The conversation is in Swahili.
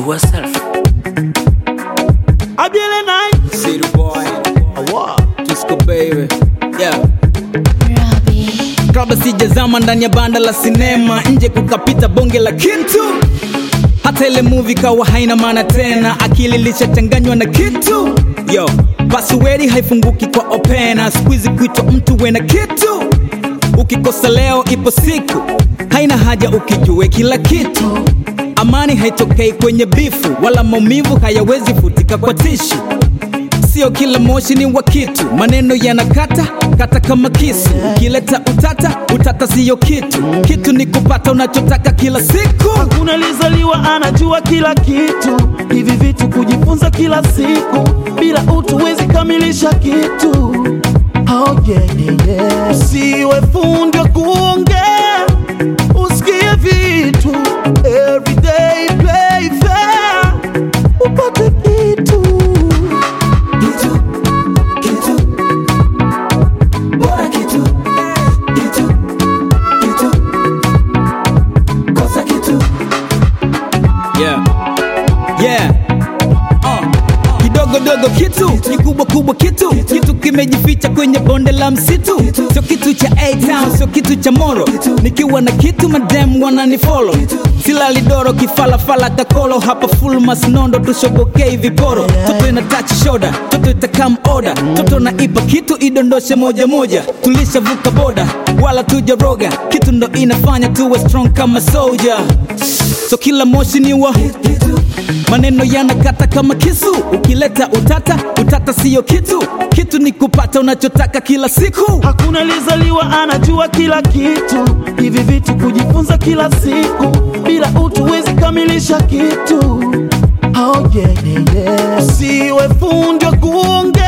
yourself. Abiele night. City boy, Awa. Tusco baby. Yeah. Robbie. Kabla sijazama ndani ya banda la sinema, nje kukapita bonge la kitu. Hata ile movie kawa haina maana tena, akili lishachanganywa na kitu. Yo, password haifunguki kwa opena, squeeze kuitwa mtu we na kitu. Ukikosa leo ipo siku, haina haja ukijue kila kitu. Amani haitokei kwenye bifu, wala maumivu hayawezi futika kwa tishu. Sio kila moshi ni wa kitu, maneno yanakata kata kama kisu. Ukileta utata, utata siyo kitu. Kitu ni kupata unachotaka kila siku. Hakuna alizaliwa anajua kila kitu, hivi vitu kujifunza kila siku, bila utu wezi kamilisha kitu. Oh, yeah, yeah, yeah. Usiwe fundi wa kuongea, usikie vitu everyday play fair, upate kitu kitu kitu bora kitu kitu kitu kosa kitu Yeah. Yeah. Uh. Kidogo dogo kitu ni kubwa kubwa kitu kitu kimejificha kwenye bonde la msitu sio kitu cha A-Town sio kitu cha Moro nikiwa na kitu madem wananifollow silali doro kifalafala kakolo hapa full masnondo tushobokei viporo toto ina touch shoulder toto itakam order toto na ipa kitu idondoshe moja moja tulishavuka boda wala tujaroga kitu ndo inafanya tuwe strong kama soldier so kila moshi ni wa maneno yanakata kama kisu ukileta utata utata siyo kitu kitu ni kupata unachotaka kila siku Hakuna alizaliwa anajua kila kitu, hivi vitu kujifunza kila siku, bila utu wezi kamilisha kitu. Oh, yeah, yeah, yeah. Usiwe fundi wa kuongea